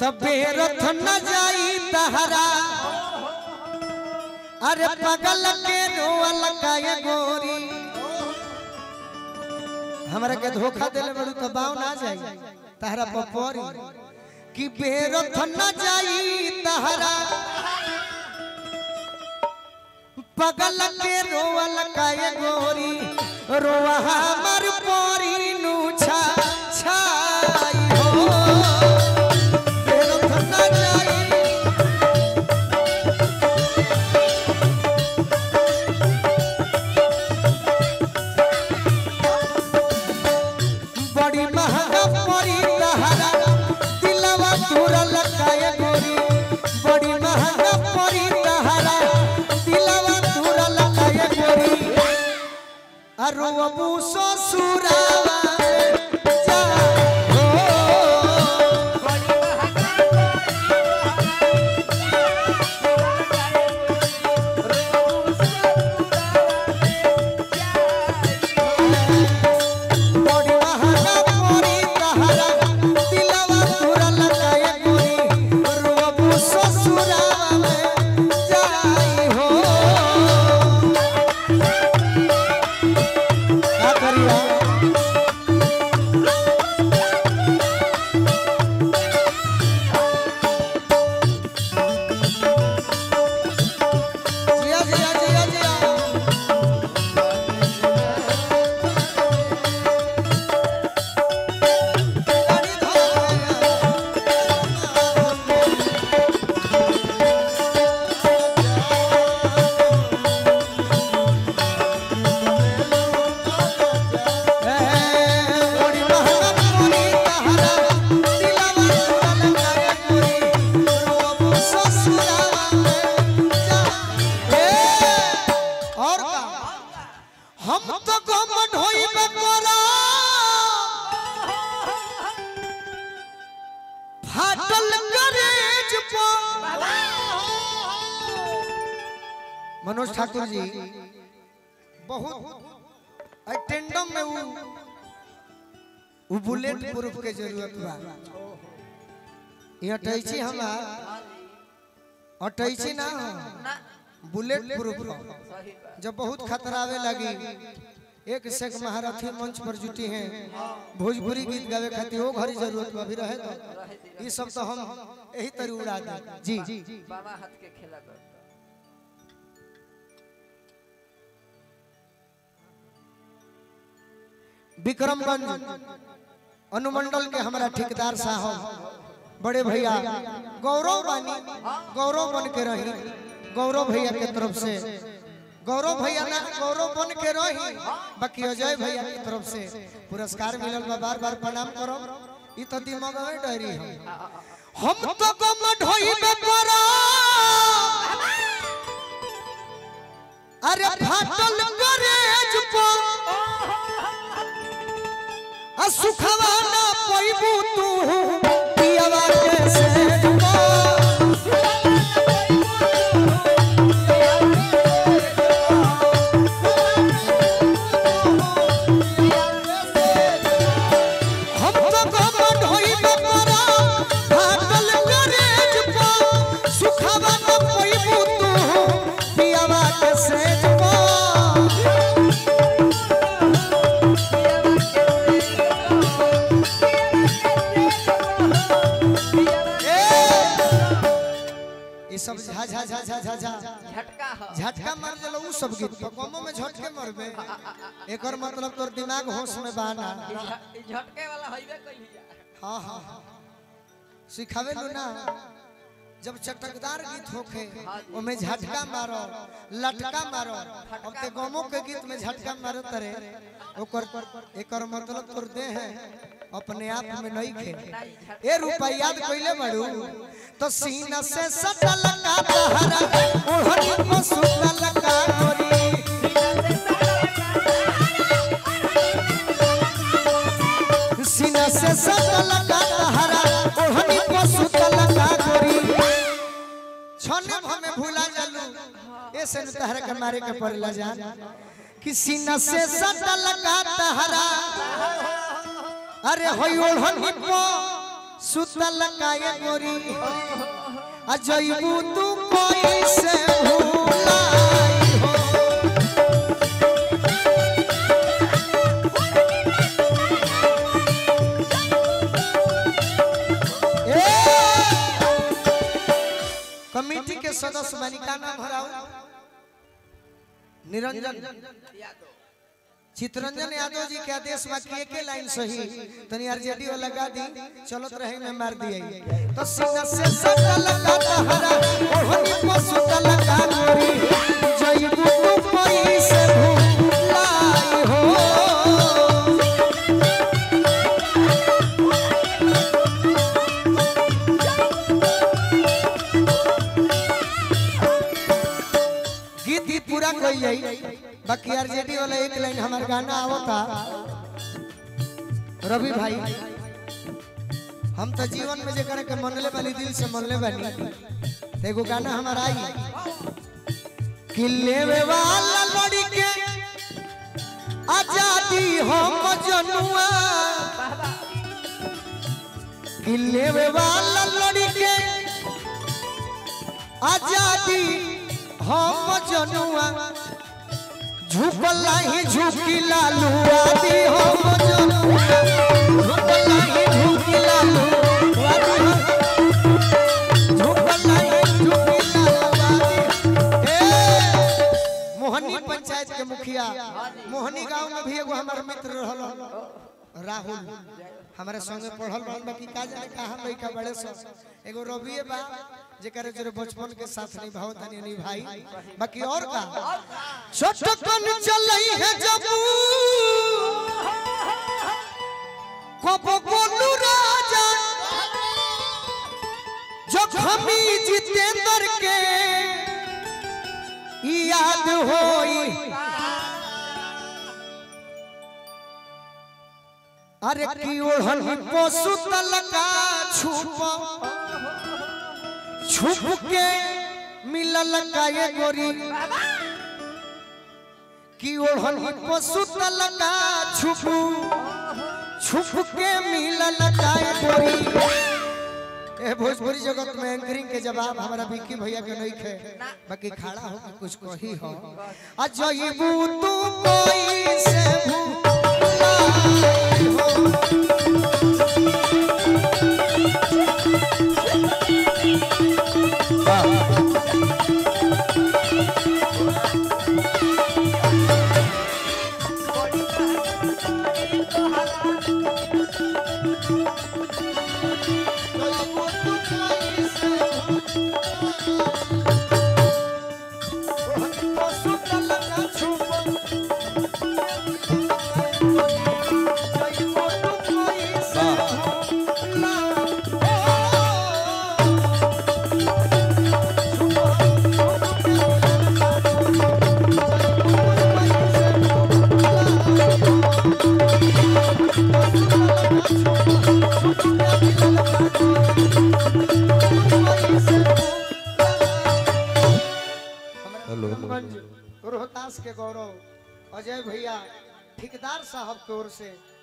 तबे रथ न जाई तहरा अरे पगल के रोअल काए गोरी हमरा के धोखा देले बड़ू तो बाव ना जाई तहरा पपोरी कि बेरथ न जाई तहरा पगल के रोअल काए गोरी रोआ हमर पोरी नु छा छाई हो बेरथ न जाई बड़ी महंगा पड़ी तहरा दिलवा तुरल काए गोरी बड़ी महंगा पड़ी तहरा दिलवा तुरल काए गोरी अरु अबू ससुरावा जा हो बड़ी महंगा पड़ी तहरा दिलवा तुरल काए गोरी अरु अबू ससुरावा में जाई हो का करिया जिया जिया जिया जिया गाड़ी बड़ी महंगा पूरी तहरा दिलवा तुरल काए पूरी रोबू ससुरावा में जा ए और का हम तो गमन होइबे करा फाटल गरेज पर मनोज ठाकुर जी बहुत अटेंडम में वो वो बुलेट प्रूफ के जरूरत बा ये अटैची हमार अटैची ना हो बुलेट प्रूफ हो जब बहुत खतरा आवे लगी एक से एक महारथी मंच पर जुटी हैं भोजपुरी गीत गावे खातिर वो घरी जरूरत बा भी रहे तो ये सब तो हम यही तरी उड़ा दे जी बाबा हाथ के खेला कर विक्रमगंज अनुमंडल के हमारा ठेकेदार साहब बड़े भैया गौरव बानी गौरव बन के रही गौरव भैया के तरफ से गौरव भैया ना गौरव बन के रही बाकी अजय भैया की तरफ से पुरस्कार मिलल बा बार बार प्रणाम करो ई तो दिमाग में डरी है हम तो गम ढोइबे करो अरे फाटल गरेज पर आ सुखवा ना पैबू तू पियवा के से हम तो गमन होइबे करा फाटल गरेज पर सुखवा ना पैबू तू पियवा के से ये सब झा झा झा झा झा झा झटका हो झटका मार देलो उ सब गीत तो कमो में झटके मरबे एकर मतलब तोर दिमाग होश में बाना ई झ- ई झटके वाला होइबे कइलिया हां हां सिखावे लो ना जब चटकदार गीत होखे ओमे झटका मारो लटका मारो अब ते गमो के गीत में झटका मारो तरे ओकर एकर मतलब तोर दे है अपने आप में नहीं खे ए रुपया याद कइले बड़ू तो सीना से सटल का तहरा ओढ़नी को सुतल का गोरी सीना से सटल का तहरा ओढ़नी को सुतल का गोरी छने हमें भूला जालू ऐसे न तहरा के मारे के पड़ला जान कि सीना से सटल का तहरा अरे होई ओढ़नी को सुतल काए गोरी अजयबू तू कोई से भूलाई हो ए! कमेटी के सदस्य बनी का नाम हराओ निरंजन यादव चितरंजन यादव जी के आदेश बा कि एके लाइन सही तनी आरजेडी वाला गा दी चलत रहे में मार दिए तो सिंह से सकल का तहरा ओहनी को सुतल का गोरी जईबू तू कोई से भूलाई हो गीत गीत पूरा कोई जाई बाकी आरजेडी वाला एक लाइन हमार गाना आवता रवि भाई हम तो जीवन में जे करे के मनले वाली दिल से मनले बानी तो एगो गाना हमार आई कि लेवे वाला लड़ी के आजादी हम जनुआ कि लेवे वाला लड़ी के आजादी हम जनुआ झुकला ही झुकी लालू आदि हम जनुआ झुकला ही झुकी लालू आदि हम झुकला ही झुकी लालू आदि ए मोहनी पंचायत के मुखिया मोहनी गांव में भी एगो हमार मित्र रहल राहुल हमारे संगे पढ़ल रहल बाकी का जाने कहां लइका बड़े सो एगो रविए बा जेकर जरे बचपन के साथ निभाव तनी निभाई बाकी और का छोटकन चलई है जब कब गोलू राजा जखमी जितेंद्र के याद होई अरे की ओढ़न पशु तलका छुप छुप के मिलल का ये गोरी की ओढ़न पशु तलका छुप छुप के मिलल का ये गोरी ए भोजपुरी जगत में एंकरिंग के जवाब हमारा विक्की भैया के नहीं खे बाकी खड़ा हो के कुछ कही हो अजयबू तू कोई से भूलाई हो अजयबू तू कोई से भूलाई हो सुतल का छुप अजयबू तू कोई से भूलाई हो हेलो रोहतास के गौरव अजय भैया ठेकेदार साहब की ओर से